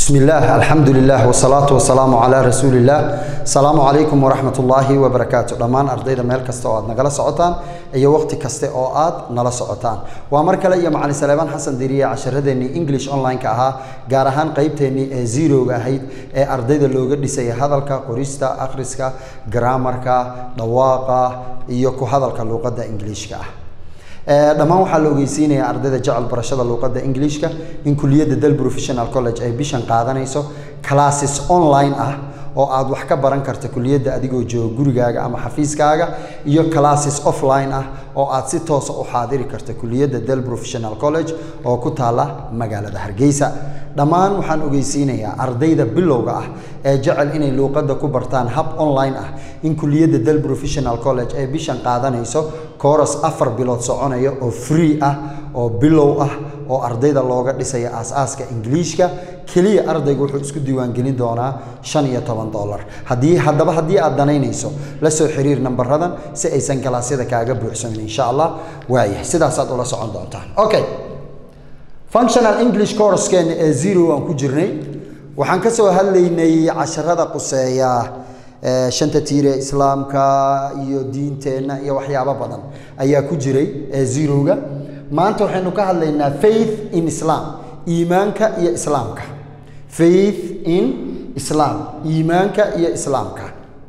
بسم الله الحمد لله والصلاة والسلام على رسول الله السلام عليكم ورحمة الله وبركاته دمان أرضيدا ميل كستا oo aad nagala socotaan iyo waqti kaste oo aad nala socotaan waa mar kale iyo macalin Salaaman Xasan Diriye casharadeenii English online ka ahaa gaar ahaan qaybteenii ee zero-ga ahayd ee ardayda looga dhisay hadalka qorista akhriska grammarka dhawaaqa iyo ku hadalka luqadda Englishka ah dhammaan waxaa la ogeysiinayaa ardayda jecel barashada luuqadda ingiliishka in kuliyadda dal professional college ay bishan qaadanayso classes online ah oo aad wax ka baran karta kuliyadda adigoo jooga gurigaaga ama xafiiskaaga iyo classes offline ah oo aad si toosa u xaadiri karta kuliyadda dal professional college oo ku taala magaalada hargeysa dhammaan waxaan ogeysiinayaa ardayda bilowga ah ee jecel inay luuqadda ku bartaan hab online ah in kuliyadda dal professional college ay bishan qaadanayso kooras afar bilood soconaya oo free ah oo bilow ah oo ardayda looga dhisaya aas-aaska ingiliishka keliya ardaygu wuxuu isku diiwaangelin doonaa shan iyo toban dollar haddii haddaba haddii aad danaynayso la soo xiriir nambaradan si aysan galaasyada kaaga buuxsamin insha allah waayahay sidaasaad ula socon doontaan okay functional english coursekeena ee zero aan ku jirnay waxaan ka soo hadlaynay casharada quseeya shanta tiire islaamka iyo diinteenna iyo waxyaabo badan ayaa ku jiray ee zeroga maanta waxaynu ka hadlaynaa faith in islam iimaanka iyo islaamka faith in islam iimaanka iyo islaamka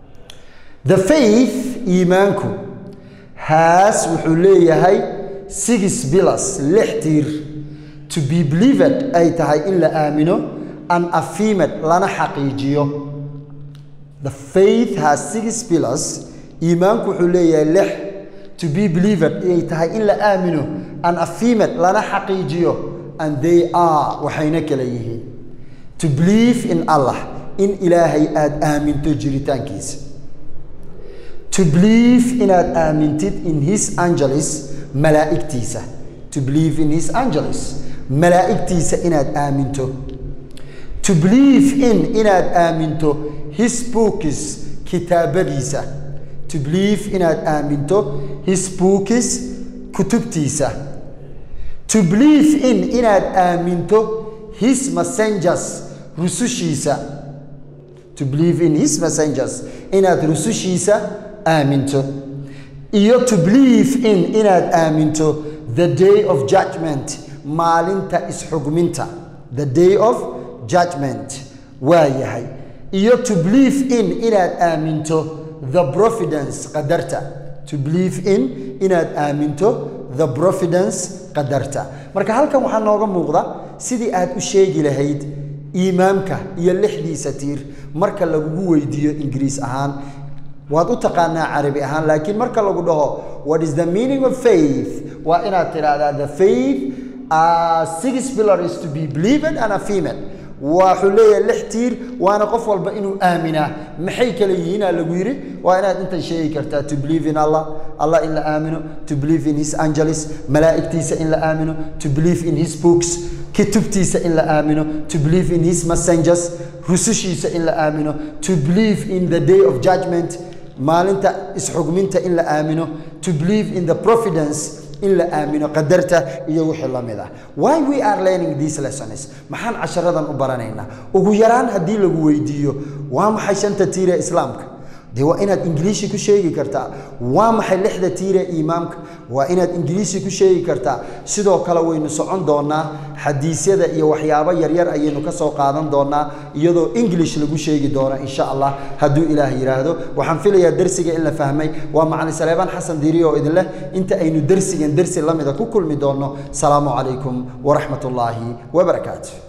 the faith iimaanku has wuxuu leeyahay six pillars lix tiir to be believed ay tahay in la aamino an affirmed lana xaqiijiyo the faith has six pillars iimaanku wuxuu leeyahay lix to be believed ay tahay in la aamino an affirmed lana xaqiijiyo and they are waxayna kala yihiin to believe in allah in ilaahay aada aaminto jiritaankiisa to believe inaad aamintid in his angeles malaa'igtiisa to believe in his angeles malaa'igtiisa inaad aaminto to believe in inaad aaminto his books kitaabadiisa to believe inaad aaminto his books kutubtiisa to believe in inaad aaminto his messengers rusushiisa to believe in his messengers inaad rusushiisa aaminto iyo to believe in inaad aaminto the day of judgment maalinta isxugminta the day of judgment waa yahay iyo to believe in inaad aaminto the providence qadarta to believe in inaad aaminto the providence qadarta marka halkan waxaa nooga muuqda sidii aad u sheegi lahayd iimaamka iyo lixdiisa tiir marka lagugu weydiiyo ingiriis ahaan waad u taqaanaa carabi ahaan laakiin marka lagu dhaho what is the meaning of faith waa inaad tidhaahdaa the faith uh, six pillars to be believed and affirmed wuxuu leeyahay lix tiir waana qof walba inuu aaminaa maxay kala yihiinaa lagu yidhi waa inaad intan sheegi kartaa to believe in allah allah in la aamino to believe in his angeles malaa'igtiisa in la aamino to believe in his books kitubtiisa in la aamino to believe in his messengers rusushiisa in la aamino to believe in the day of judgment maalinta isxugminta in la aamino to believe in the providence in la aamino qadarta iyo wixii la mid ah why we are learning these lessons maxaan casharadan u baranaynaa ugu yaraan haddii lagu weydiiyo waa maxay shanta tiire islaamka dee waa inaad ingiliishi ku sheegi kartaa waa maxay lixda tiire iimaamka waa inaad ingiliishi ku sheegi kartaa sidoo kale waynu socon doonaa xadiisyada iyo waxyaabo yaryar ayaynu ka soo qaadan doonaa iyadoo english lagu sheegi doono insha allah hadduu ilaah yidhaahdo waxaan filayaa dersiga in la fahmay waa macalin saleebaan xasan diiri oo idin leh inta aynu dersigan dersi la mida ku kulmi doonno salaamu calaykum waraxmat ullaahi wabarakaatu